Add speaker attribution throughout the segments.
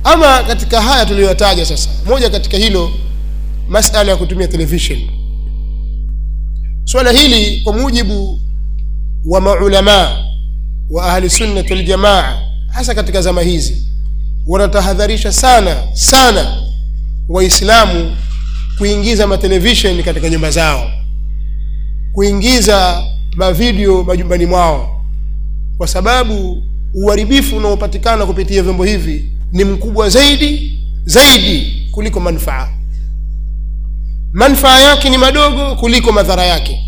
Speaker 1: ama katika haya tuliyoyataja sasa moja katika hilo masala ya kutumia television swala hili kwa mujibu wa maulamaa wa ahli sunnati waljamaa hasa katika zama hizi wanatahadharisha sana sana waislamu kuingiza matelevishen katika nyumba zao kuingiza mavideo majumbani mwao kwa sababu uharibifu unaopatikana kupitia vyombo hivi ni mkubwa zaidi zaidi kuliko manufaa manufaa yake ni madogo kuliko madhara yake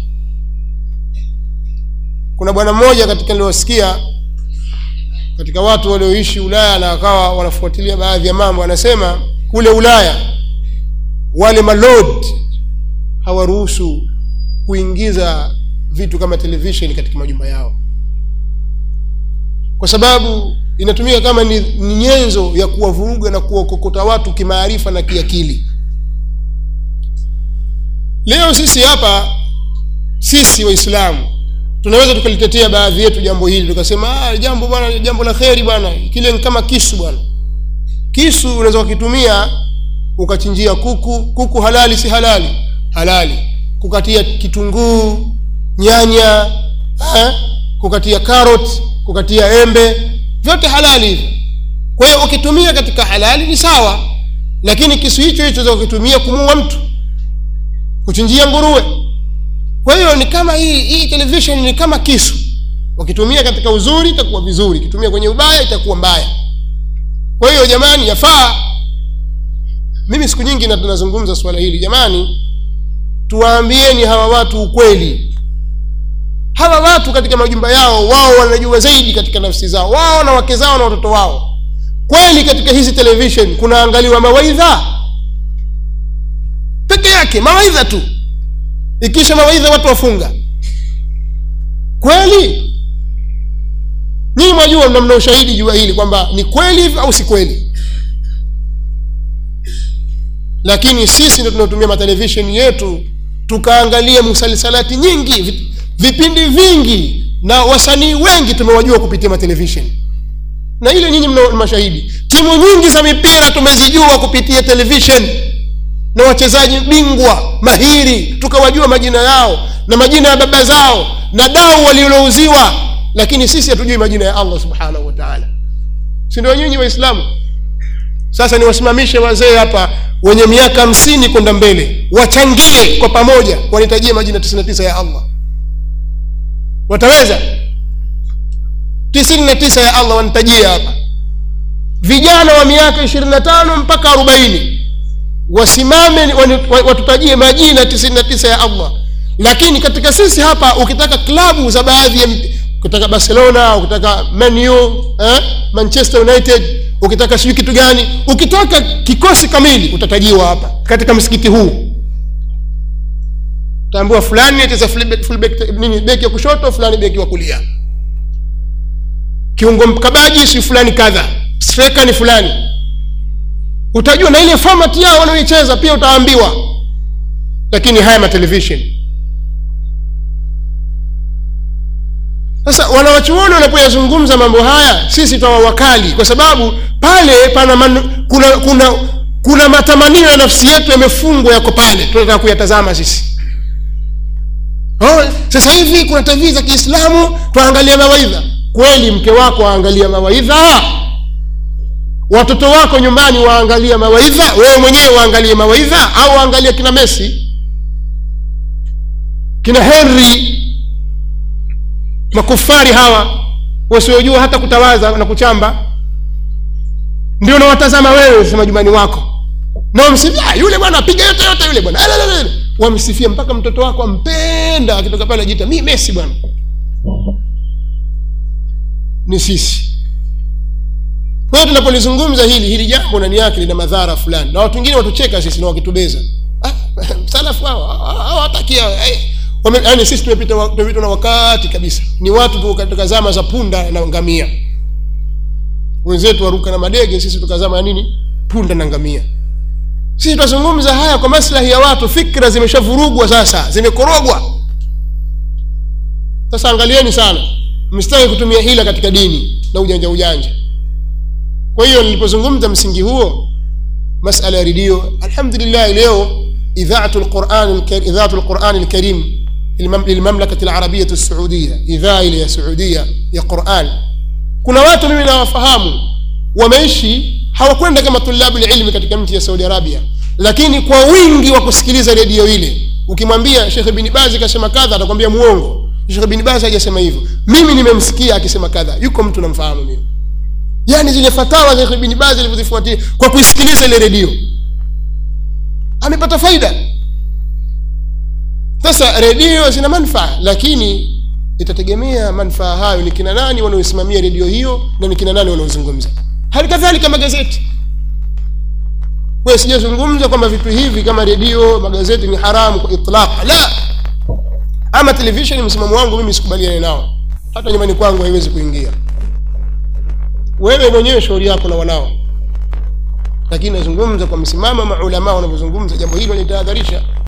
Speaker 1: kuna bwana mmoja katika niliosikia katika watu walioishi ulaya na wakawa wanafuatilia baadhi ya mambo anasema kule ulaya wale malord hawaruhusu kuingiza vitu kama television katika majumba yao kwa sababu inatumika kama ni, ni nyenzo ya kuwavuruga na kuwakokota watu kimaarifa na kiakili leo sisi hapa sisi waislamu tunaweza tukalitetea baadhi yetu jambo hili tukasema ah, jambo bwana jambo la kheri bwana kile ni kama kisu bwana kisu unaweza ukakitumia ukachinjia kuku kuku halali si halali halali kukatia kitunguu nyanya eh, kukatia carrot kukatia embe vyote halali hivi kwa hiyo ukitumia katika halali ni sawa lakini kisu hicho hicho za ukitumia kumuua mtu kuchinjia nguruwe kwa hiyo ni kama hii hii television ni kama kisu ukitumia katika uzuri itakuwa vizuri ukitumia kwenye ubaya itakuwa mbaya kwa hiyo jamani yafaa mimi siku nyingi na tunazungumza swala hili jamani tuwaambieni hawa watu ukweli hawa watu katika majumba yao wao wanajua zaidi katika nafsi zao wao na wake zao na watoto wao kweli katika hizi television kunaangaliwa mawaidha peke yake mawaidha tu ikisha mawaidha watu wafunga kweli nyinyi mwajua mna mna ushahidi jua hili kwamba ni kweli hivi au si kweli lakini sisi ndio tunaotumia matelevisheni yetu tukaangalia musalsalati nyingi vi- vipindi vingi na wasanii wengi tumewajua kupitia matelevisheni na ile nyinyi mna mashahidi timu nyingi za mipira tumezijua kupitia television na wachezaji bingwa mahiri tukawajua majina yao na majina ya baba zao na dau walilouziwa lakini sisi hatujui majina ya allah subhanahu wa taala si ndio nyinyi waislamu sasa niwasimamishe wazee hapa wenye miaka hamsini kwenda mbele wachangie kwa pamoja wanitajie majina 99 ya allah wataweza tisini na tisa ya allah wanitajia hapa vijana wa miaka ishirini na tano mpaka arobaini wasimame wani- wa- watutajie majina tisini na tisa ya allah lakini katika sisi hapa ukitaka klabu za baadhi ya mp- ukitaka barcelona ukitaka manu eh? manchester united ukitaka sijui kitu gani ukitaka kikosi kamili utatajiwa hapa katika msikiti huu utaambiwa fulani acheza fullback- fullback- nini beki ya kushoto fulani beki wa kulia kiungo mkabaji si fulani kadha striker ni fulani utajua na ile format yao wanaoicheza pia utaambiwa lakini haya matelevision sasa wanawachuoni wanapoyazungumza mambo haya sisi twawa wakali kwa sababu pale pana man, kuna kuna kuna matamanio ya nafsi yetu yamefungwa yako pale tunataka kuyatazama sisi oh, sasa hivi kuna tv za kiislamu twaangalia mawaidha kweli mke wako waangalia mawaidha watoto wako nyumbani waangalia mawaidha wewe mwenyewe waangalie mawaidha au waangalia kina messi kina henry makufari hawa wasiojua hata kutawaza na kuchamba ndio unawatazama wewe sema jumbani wako na wamsifia "Ah, yule bwana apiga yote yote yule bwana Alelelele." wamsifia mpaka mtoto wako ampenda akitoka pale ajiita mi mesi bwana ni sisi kwa hiyo tunapolizungumza hili hili jambo ndani yake lina madhara fulani na watu wengine watucheka sisi na wakitubeza ah, salafu hao hawatakia yaani sisi tumepita wa- tumepitwa na wakati kabisa ni watu tu katika zama za punda na ngamia wenzetu waruka na madege sisi tukazama ya nini punda na ngamia sisi tunazungumza haya kwa maslahi ya watu fikra zimeshavurugwa sasa zimekorogwa sasa angalieni sana msitaki kutumia hila katika dini na ujanja ujanja kwa hiyo nilipozungumza msingi huo masala ya redio alhamdulillah leo idhaatu lquran idhaatu lquran lkarim lilmamlakati larabiyati lsuudia idhaa ile ya suudia ya quran kuna watu mimi nawafahamu wameishi hawakwenda kama tulabu lilmi katika mti ya saudi arabia lakini kwa wingi wa kusikiliza redio ile ukimwambia shekhe bini bazi kasema kadha atakwambia muongo shekhe bini bazi hajasema hivyo mimi nimemsikia akisema kadha yuko mtu namfahamu mimi yaani zile fatawa za shekhe bini bazi alivyozifuatia kwa kuisikiliza ile redio amepata faida sasa redio zina manfaa lakini itategemea manfaa hayo ni kina nani wanaoisimamia redio hiyo na ni kina nani wanaozungumza hali kadhalika magazeti kwa sijazungumza kwamba vitu hivi kama redio magazeti ni haramu kwa itlaq la ama televisheni msimamo wangu mimi sikubaliane nao hata nyumbani kwangu haiwezi kuingia wewe mwenyewe shauri yako na wanao lakini nazungumza kwa msimamo maulamaa wanavyozungumza jambo hilo nitahadharisha